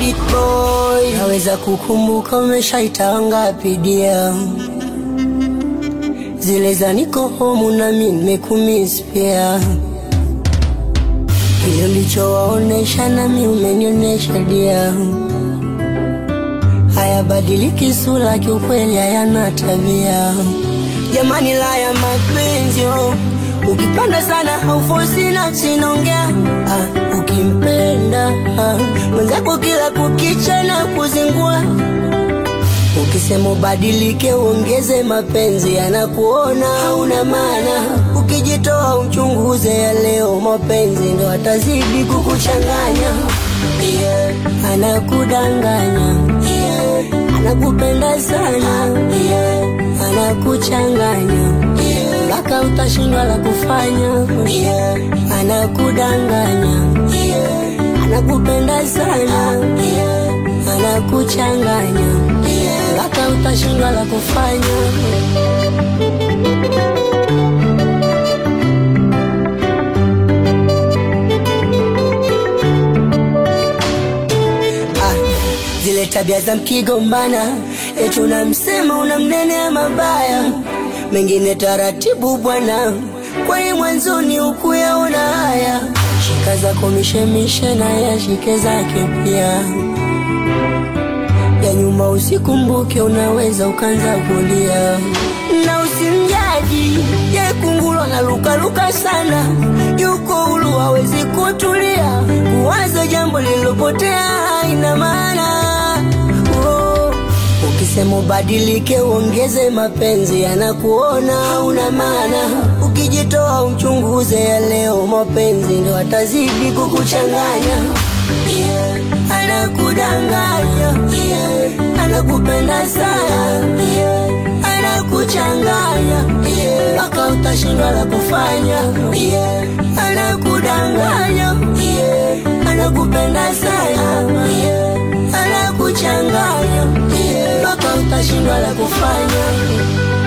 Sweet boy, naweza kukumbuka umeshaita ngapi dia zile za niko home na mimi nimekumiss pia, kile ulichowaonesha nami umenionyesha dia, hayabadiliki sura, kiukweli hayana tabia. Jamani, la ya mapenzi oh. Ukipanda sana haufosi nafsi naongea ah, ukimpenda ah, mwenzako kila kukicha na kuzingua Ukisema ubadilike uongeze mapenzi, anakuona hauna maana. Ukijitoa uchunguze ya leo, mapenzi ndo atazidi kukuchanganya. Yeah. Anakudanganya yeah. Anakupenda sana yeah. Anakuchanganya mpaka yeah. Utashindwa la kufanya yeah. Anakudanganya yeah. Anakupenda sana yeah. Anakuchanganya mpaka utashindwa la kufanya. Ah, zile tabia za mkigombana, eti unamsema unamnenea mabaya, mengine taratibu bwana, kwani mwanzoni ukuyaona haya. Shika zako mishemishe na yashike zake pia ya nyuma usikumbuke, unaweza ukanza kulia na usimjaji ye kungulwa na lukaluka sana, yuko huru hawezi kutulia, kuwaza jambo lililopotea haina maana oh. Ukisema ubadilike uongeze mapenzi, anakuona hauna maana. Ukijitoa uchunguze ya leo, mapenzi ndo atazidi kukuchanganya yeah. Anakudanganya yeah. Anakupenda sana yeah. Anakuchanganya mpaka yeah. Utashindwa la kufanya yeah. Anakudanganya yeah. Anakupenda sana yeah. Anakuchanganya mpaka yeah. Utashindwa la kufanya